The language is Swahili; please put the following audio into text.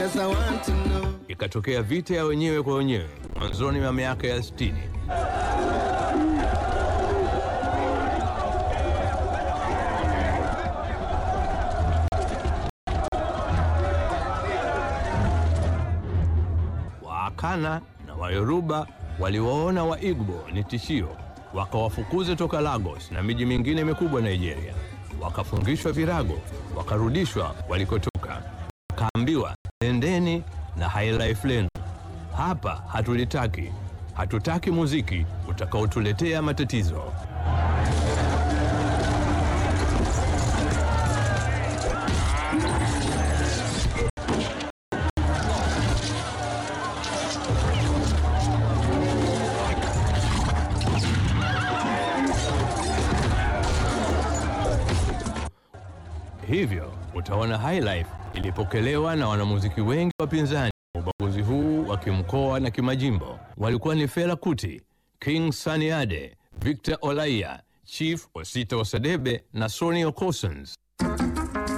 Cause I want to know. Ikatokea vita ya wenyewe kwa wenyewe mwanzoni mwa miaka ya 60. Waakana na Wayoruba waliwaona Waigbo ni tishio, wakawafukuza toka Lagos na miji mingine mikubwa Nigeria. Wakafungishwa virago, wakarudishwa walikotoka, wakaambiwa nendeni na highlife lenu. Hapa hatulitaki, hatutaki muziki utakaotuletea matatizo. Hivyo utaona Highlife ilipokelewa na wanamuziki wengi wapinzani. Ubaguzi huu wa kimkoa na kimajimbo walikuwa ni Fela Kuti, King Sunny Ade, Victor Olaiya, Chief Osita Osadebe na Sonny Okossons.